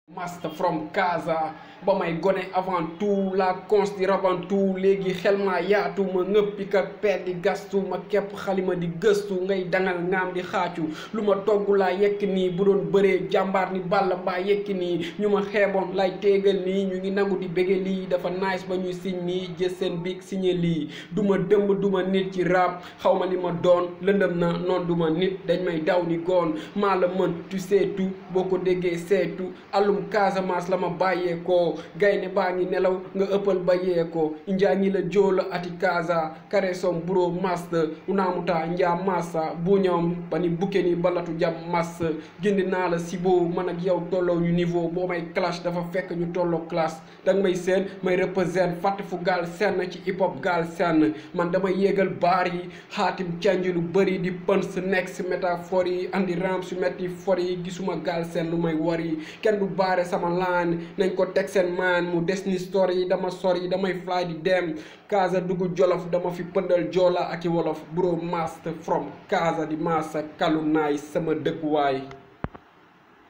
master from Casa ba may gone avant tout la cons di rabantu léegi xel maa yaatu ma ngëppi ka peet di gastu ma kepp xalima di gëstu ngay dangal ngaam di xaacu lu ma togg laa yekk nii bu doon bëree jàmbaar ni balla mbaa yekki nii ñu ma xeeboon lay téegal nii ñu ngi nangu di bége lii dafa nice ba ñuy siñ nii jës seen big signé lii du ma dëmb du ma nit ci rap xaw ma li ma doon lëndëm na noon du ma nit dañ may daw ni goon maa la mën tu sais tout boo ko déggee seetu allum Casamance la ma bàyyeekoo gaynde baa ngi nelaw nga ëppal ba yeekoo njaa ñi la joola ati Casa kare som buro master unaamuta njaa massa bu ñoom ba ni bukke ni balatu jam mass gindi naa la sibo man ak yow tolloo ñu niveau boo may clash dafa fekk ñu tolloo classe danga may seen may represent fàtte fu gaal senn ci hip hop gaal senn man damay yéegal baar yi xaatim canji lu bëri di pën sa nekk si métaphore yi andi ram su metti for yi gisuma gaal seen lu may war yi kenn du baare sama laan nañ ko teg seen maan mu des ni story yi dama sori damay fly di dem Casa dugg jolof dama fi pëndal joola ak i wolof bro master from Casa di massa kalu naay sama dëkkuwaay